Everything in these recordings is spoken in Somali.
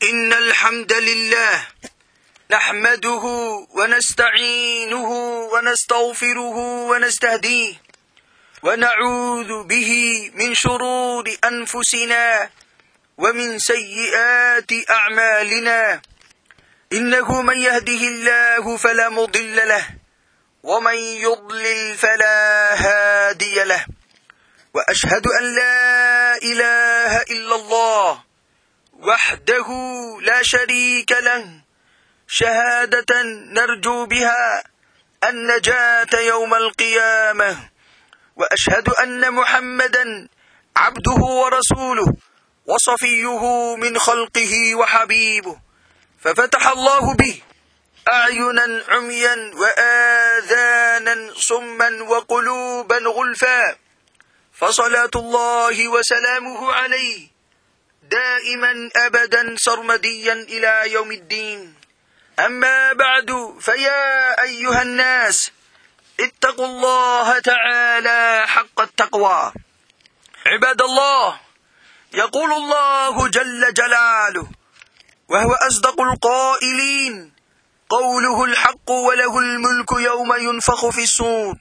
إن الحمد لله نحمده ونستعينه ونستغفره ونستهديه ونعوذ به من شرور أنفسنا ومن سيئات أعمالنا إنه من يهده الله فلا مضل له ومن يضلل فلا هادي له وأشهد أن لا إله إلا الله وحده لا شريك له شهادة نرجو بها النجاة يوم القيامة وأشهد أن محمدا عبده ورسوله وصفيه من خلقه وحبيبه ففتح الله به أعينا عميا وآذانا صما وقلوبا غلفا فصلاة الله وسلامه عليه دائما أبدا سرمديا إلى يوم الدين أما بعد فيا أيها الناس اتقوا الله تعالى حق التقوى عباد الله يقول الله جل جلاله وهو أصدق القائلين قوله الحق وله الملك يوم ينفخ في الصور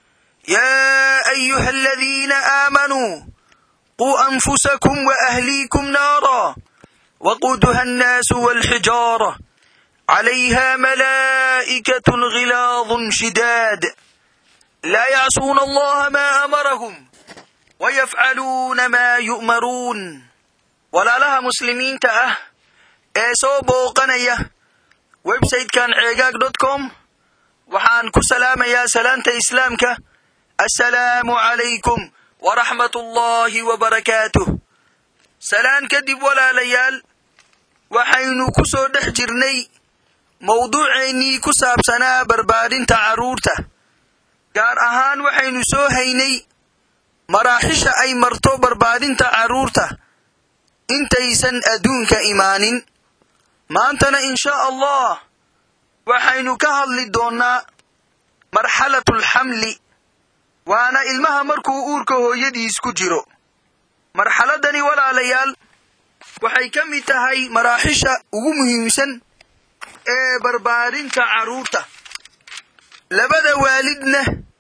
يا أيها الذين آمنوا قوا أنفسكم وأهليكم نارا وقودها الناس والحجارة عليها ملائكة غلاظ شداد لا يعصون الله ما أمرهم ويفعلون ما يؤمرون ولا لها مسلمين تأه ee soo booqanaya websitekan ceegaag dot com waxaan ku salaamayaa salaanta islaamka assalaamu calaykum waraxmat ullaahi wabarakaatuh salaan kadib walaalayaal waxaynu ku soo dhex jirnay mawduuceennii ku saabsanaa barbaarinta carruurta gaar ahaan waxaynu soo haynay maraaxisha ay marto barbaarinta carruurta intaysan adduunka imaanin maantana inshaa allah waxaynu ka hadli doonnaa marxalatulxamli waana ilmaha markuu uurka hooyadiis ku jiro marxaladani walaalayaal waxay ka mid tahay maraaxisha ugu muhiimsan ee barbaarinta carruurta labada waalidna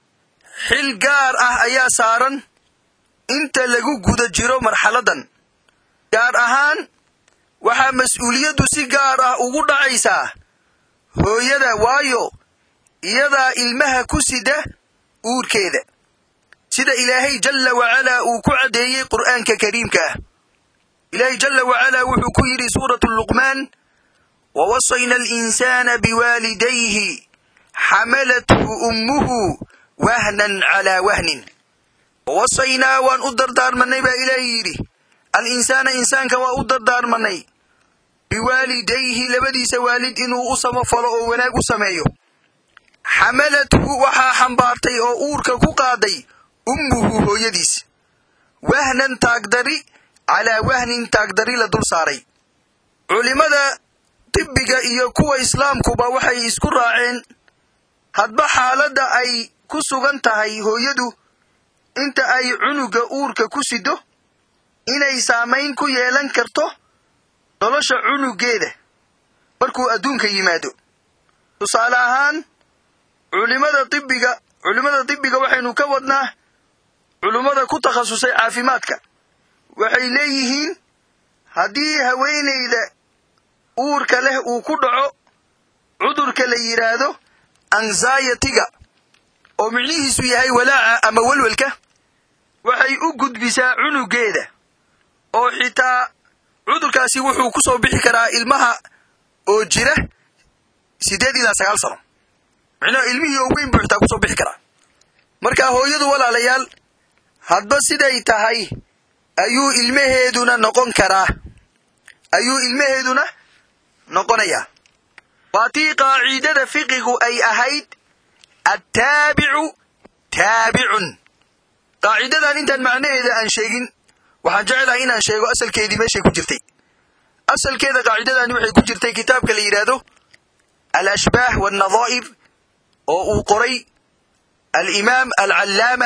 xil gaar ah ayaa saaran inta lagu guda jiro marxaladan gaar ahaan waxaa mas-uuliyaddu si gaar ah ugu dhacaysaa hooyada waayo iyadaa ilmaha ku sida uurkeeda sida ilaahay jalla wacalaa uu ku caddeeyey qur'aanka kariimka ah ilaahay jalla wacalaa wuxuu ku yidhi suuratu luqmaan wawasayna alinsaana biwaalidayhi xamalathu ummuhu wahnan calaa wahnin wawasaynaa waan u dardaarmannay baa ilaahay yidhi al-insaana insaanka waa u dardaarmannay biwaalidayhi labadiisa waalid inuu u samafalo oo wanaag u sameeyo xamalathu waxaa xambaartay oo uurka ku qaaday ummuhu hooyadiis wahnan taagdari calaa wahnin taagdari la dul saaray culimmada tibbiga iyo kuwa islaamkuba waxay isku raaceen hadba xaaladda ay ku sugan tahay hooyadu inta ay cunuga uurka ku sido inay saamayn ku yeelan karto nolosha cunugeeda markuu adduunka yimaado tusaale ahaan culimada tibbiga culimmada tibbiga waxaynu ka wadnaa culimmada ku takhasusay caafimaadka waxay leeyihiin haddii haweenayda uurka leh uu ku dhaco cudurka la yidhaahdo anxayatiga oo micnihiisu yahay walaaca ama welwelka waxay u gudbisaa cunugeeda oo xitaa cudurkaasi wuxuu ku soo bixi karaa ilmaha oo jira siddeed ilaa sagaal sano micnaha ilmihii oo weyn buu xitaa kusoo bixi karaa marka hooyadu walaalayaal hadba siday tahay ayuu ilmaheeduna noqon karaa ayuu ilmaheeduna noqonayaa waa tii qaaciidada fiqigu ay ahayd attaabicu taabicun qaacidadan intaan macnaheeda aan sheegin waxaan jeclahay inaan sheego asalkeedii meeshay ku jirtay asalkeeda qaacidadani waxay ku jirtay kitaabka la yidhaahdo alashbaah waalnadaa'ib oo uu qoray alimaam alcallaama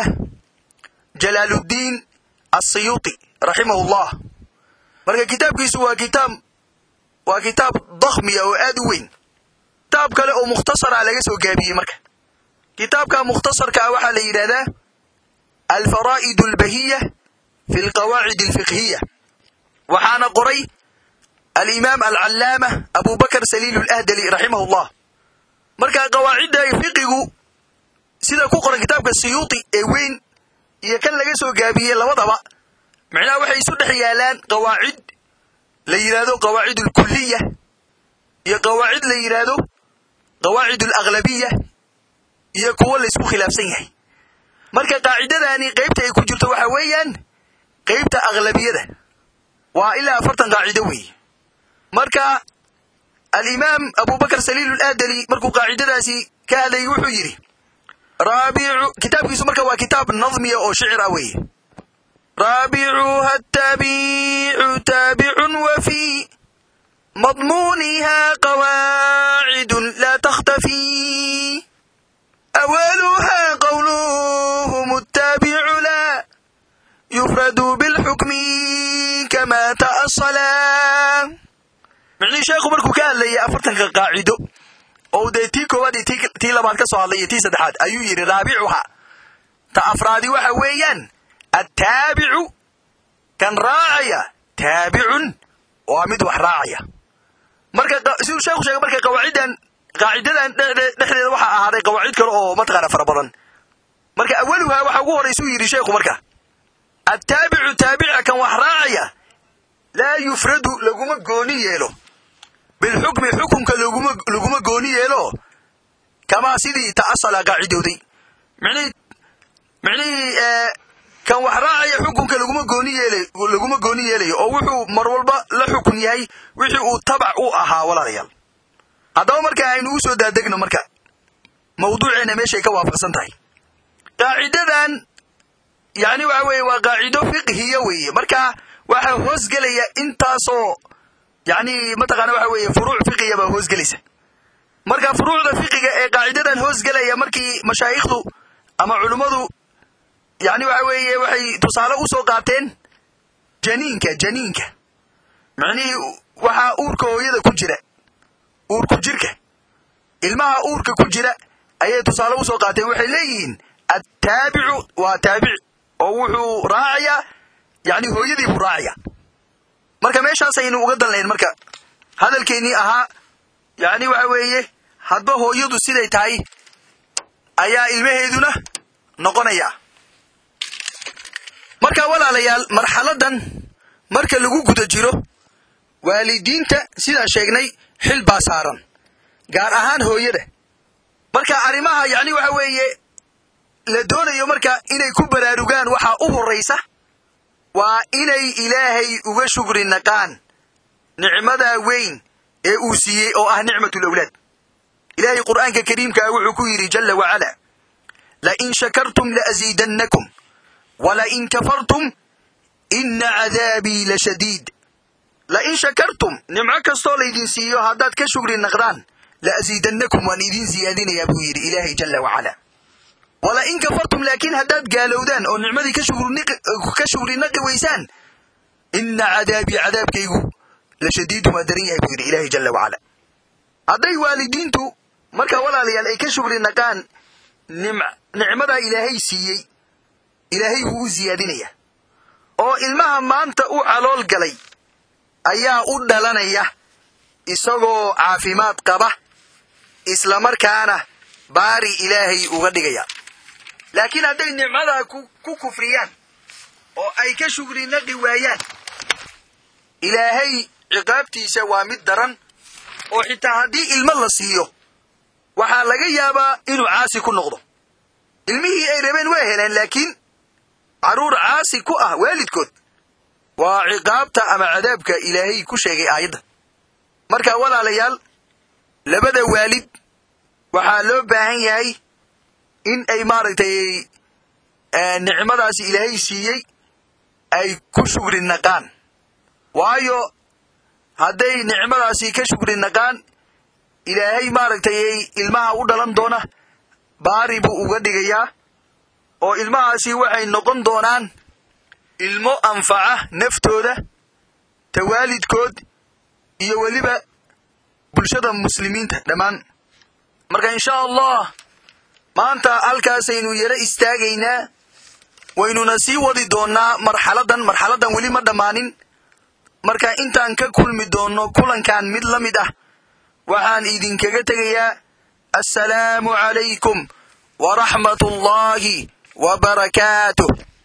jalaaluddiin asiyuuti raximahu llah marka kitaabkiisu waa kitaab waa kitaab dakhmiya oo aad u weyn kitaab kale oo mukhtasara laga soo gaabiyey marka kitaabka mukhtasarkaa waxaa la yidhahdaa alfaraa'id albahiya fi alqawaacid alfiqhiya waxaana qoray alimaam alcallaama abubakr saliil alahdali raximah llah marka qawaacidda fiqigu sida ku qoran kitaabka siyuuti ee weyn iyo kan laga soo gaabiyey labadaba macnaha waxay isu dhex yaalaan qawaacid la yidhaahdo qawaacid alkuliya iyo qawaacid la yidhaahdo qawaacid alaglabiya iyo kuwo laysku khilaafsan yahay marka qaacidadani qaybta ay ku jirto waxa weeyaan qaybta aglabiyada waa ilaa afartan qaacido weeye marka alimaam abubakr saliil aladali markuu qaacidadaasi ka hadlayay wuxuu yidhi raabicu kitaabkiisu marka waa kitaab nadmiya oo shicir ah weeye raabicuha taabicu taabicun wa fi madmuuniha qawaacidun laa takhtafi awaluha qawluhum attaabicu laa yufradu bilxukmi kama ta'asala micnihii sheekhu markuu ka hadlayay afartanka qaacido oo dee tii koowaad iyo tii labaad ka soo hadlay iyo tii saddexaad ayuu yidhi raabicuha ta afraadi waxa weeyaan attaabicu kan raacaya taabicun waa mid wax raacaya marka siduu sheekhu sheegay marka qawaaciddan qaacidadan dhexdeeda waxaa ahaaday qawaacid kale oo mataqaana fara badan marka awaluha waxa ugu horaysuu yidhi sheekhu marka attaabicu taabica kan wax raacaya laa yufradu laguma gooni yeelo bilxukmi xukunka laguma gooni yeelo kamaa sidii ta'asala qaacidowday micnihii kan wax raacaya xukunka laguma gooni yeelay laguma gooni yeelayo oo wuxuu mar walba la xukun yahay wixii uu tabac u ahaa walaalayaal haddaba marka aynu u soo daadegno marka mawduuceena meeshay ka waafaqsan tahay qaacidadan yani waxa weeye waa qaacido fiqhiya weeye marka waxaa hoosgelaya intaasoo yani mataqaana waxa weeye furuuc fiqiya baa hoosgelaysa marka furuucda fiqiga ee qaacidadan hoosgelaya markii mashaayikhdu ama culummadu yani waxa weeye waxay tusaale u soo qaateen janiinka janiinka macnihii waxaa uurka hooyada ku jira uurku jirka ilmaha uurka ku jira ayay tusaale usoo qaateen waxay leeyihiin attaabicu waa taabic oo wuxuu raacayaa yani hooyadii buu raacaya marka meeshaasaynu uga danlayn marka hadalkeennii ahaa yani waxa weeye hadba hooyadu siday tahay ayaa ilmaheeduna noqonaya marka walaalayaal marxaladan marka lagu guda jiro waalidiinta sidaan sheegnay xil baa saaran gaar ahaan hooyada marka arrimaha yani waxa weeye la doonayo marka inay ku baraarugaan waxaa u horraysa waa inay ilaahay uga shugri naqaan nicmadaa weyn ee uu siiyey oo ah nicmatulawlaad ilaahay qur'aanka kariimkaa wuxuu ku yidhi jalla wacala lain shakartum laasiidannakum walain kafartum ina cadaabii la shadiid lain shakartum nimco kastoo laydin siiyo haddaad ka shugri naqdaan laasiidannakum waan idiin siyaadinayaa buu yidhi ilaahay jalla wacala walain kafartum laakiin haddaad gaalowdaan oo nicmadii ka shugri naqi weysaan ina cadaabii cadaabkaygu la shadiidun waa daran yahay buu yidhi ilaahay jalla wacala hadday waalidiintu marka walaalayaal ay ka shugri naqaan nicmadaa ilaahay siiyey ilaahay wuu u siyaadinaya oo ilmaha maanta u calool galay ayaa u dhalanaya isagoo caafimaad qaba islamarkaana baari ilaahay uga dhigaya laakiin hadday nicmadaa ku kufriyaan oo ay ka shugri naqi waayaan ilaahay ciqaabtiisa waa mid daran oo xitaa haddii ilmo la siiyo waxaa laga yaabaa inuu caasi ku noqdo ilmihii ay rabeen waa heleen laakiin carruur caasi ku ah waalidkood waa ciqaabta ama cadaabka ilaahay ku sheegay aayadda marka walaalayaal labada waalid waxaa loo baahan yahay in ay maaragtay nicmadaasi ilaahay siiyey ay ku shugri naqaan waayo hadday nicmadaasi ka shugri naqaan ilaahay maaragtay ilmaha u dhalan doona baari buu uga dhigayaa oo ilmahaasi waxay noqon doonaan ilmo anfaca naftooda tawaalidkood iyo weliba bulshada muslimiinta dhammaan marka insha allah maanta halkaasaynu yaro istaagaynaa waynuna sii wadi doonnaa marxaladan marxaladan weli ma dhammaanin marka intaan ka kulmi doonno kulankan mid la mid ah waxaan idinkaga tegayaa assalaamu calaykum waraxmat ullaahi wa barakaatuh